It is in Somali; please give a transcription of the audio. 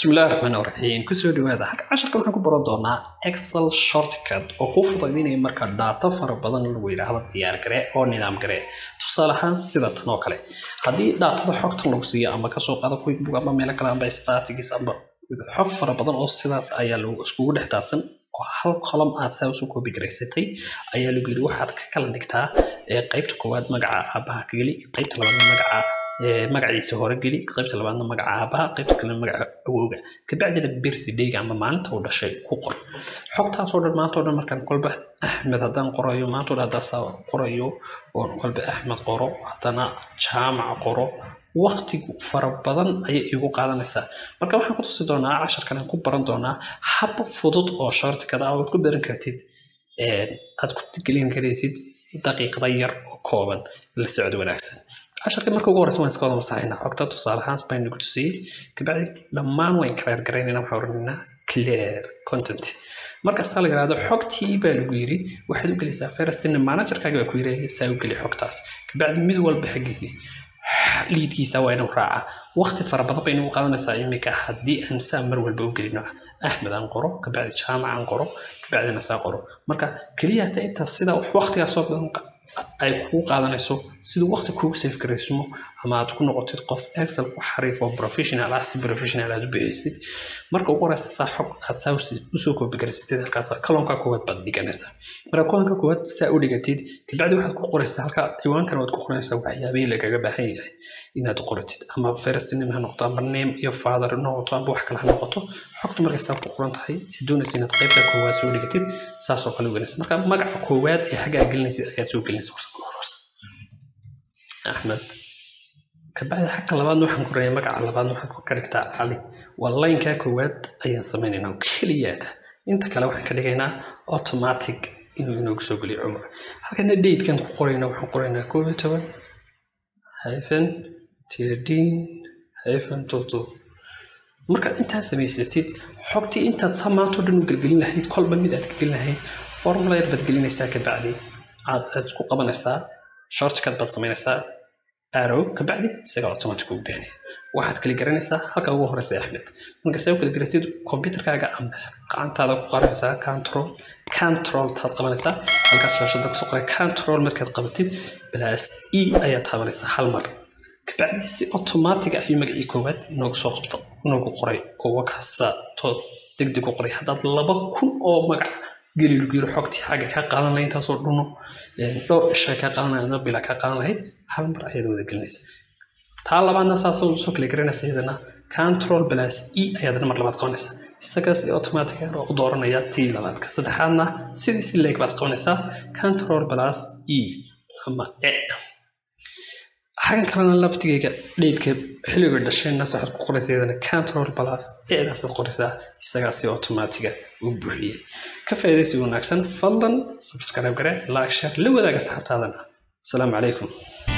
bismillahi raxmaan raxiim kusoo dhawaada halka casharka waxaan ku baran doonaa excel shortcut oo kuu fudaydinaya marka daato fara badan lagu yidhaahdo diyaar gare oo nidaam gare tusaale ahaan sida tan oo kale haddii daatada xogtan lagu siiyo ama kasoo qaado quickbook ama meelo kale amba statics amba xog fara badan oo sidaas ayaa lagu iskugu dhex daadsan oo hal colom aad saa usoo koobi garaysatay ayaa lagu yidhi waxaad ka kala dhigtaa qaybta koowaad magaca aabaha ka geli qaybta labaadna magaca magaciisa hore geli qaybta labaadna magaca aabaha qaybta kalena magaca awowga kabacdina birsidheyga ama maalinta uu dhashay ku qor xogtaasoo dhan maanta o dhan markaan kolba axmed haddaan qorayo maanta o dhan haddaan saa qorayo oo kolba axmed qoro haddana jaamac qoro waqtigu fara badan ayay igu qaadanaysaa marka waxaan ku tusi doonaa casharkan aan ku baran doonaa hab fudud oo shortikada ah ood ku baran kartid aad ku gelin karaysid daqiiqada yar oo kooban la socdo wanaagsan casharka marka ugu horeysa waan iska wada masaxaynaa xogta tusaale ahaan baynu ku tusiyey kabacdi dhammaan waan clear garaynayna waxaan oranaynaa clear content markaasaa la yidhahdo xogtii baa lagu yiri waxaad u gelaysaa firstina managerkaaga baa ku yiri saa u geli xogtaas kabacdi mid walba xaggiisii liidkiisa waa inuu raaca waqti fara badan bay nagu qaadanaysaa iminka haddii aan saa mar walba u gelino axmed aan qoro kabacdi jaamac aan qoro kabacdina saa qoro marka keliya hata intaas sida waqtigaasoo badan ay kugu qaadanayso siduu waqti kuugu safe garaysmo ama aad ku noqotid qof excel ku xariif oo professional ah si professional aad u bixiysid marka ugu horeysa saa xog aad saa usoo koobi garaysatid halkaas kalonka koowaad baad dhiganaysaa marka kulanka koowaad saa u dhigatid kabacdi waxaad ku qoraysaa halka ciwaankan waad ku qoranaysaa waxyaabihii lagaga baahan yahay inaad qoratid ama first name ha noqoto ama name iyo father ha noqoto ama wax kale ha noqoto xogta markay saa ku qoran tahay ee doonaysa inaad qaybta koowaad soo dhigatid saas oo kale u gelinaysa marka magaca koowaad ee xaggaa gelinaysid ayaad soo gelinaysa horsa axmed kabacdi xagga labaadna waxaan ku reeyay magaca labaadna waxaad ka dhigtaa cali waa laynkaa koowaad ayaan samaynaynaa keliyaata inta kale waxaan ka dhigaynaa automatic inuu inoogu soo geliyo cumar halkana datekan ku qorayna waxaan qoraynaa koob iyo toban hyphen thirteen hyphen two two markaad intaa samaysatid xogtii intaad samaantoo dhan u gelgelin lahayd kolba mid aad ka gelin lahayd formula yar baad gelinaysaa kabacdi aad aad ku qabanaysaa shortcut baad samaynaysaa arrow kabacdi isaga automatic ugu bixinaya waxaad kala garanaysaa halka ugu horeysa axmed marka saa u kala garaysid computerkaaga ama gacantaada ku qaranaysaa control control taad qabanaysaa halkaas shaashada kusoo qoray control markaad qabatid plus e ayaad taabanaysaa hal mar kabacdi si automatic ayuu magacii koowaad inoogu soo qabta inoogu qoray oo wakaasa tood degdeg u qoray haddaad laba kun oo magac geli lagu yiro xogtii xagga kaa qaadan lahayd intaasoo dhuno dhowr isha kaa qaadan lahayd bila kaa qaadan lahayd hal mar ayaad wada gelinaysa taa labaadna saasoo soo kala garanaysa iyadana control plus e ayaadna mar labaad qabanaysa isagaas automatic oo u dooranaya tii labaadka saddexaadna sidii si leeg baad qabanaysaa control plus e ama e xagan kalena laftigayga dheydka xilliga dhashayna waxaad ku qoraysa iyadana control plus eedaasaad qoraysaa isagaa si automatiga u buuxiyey ka faa'iidaysi wanaagsan fadlan subscribe gare like share la wadaaga asxaabtaadana asalaamu calaykum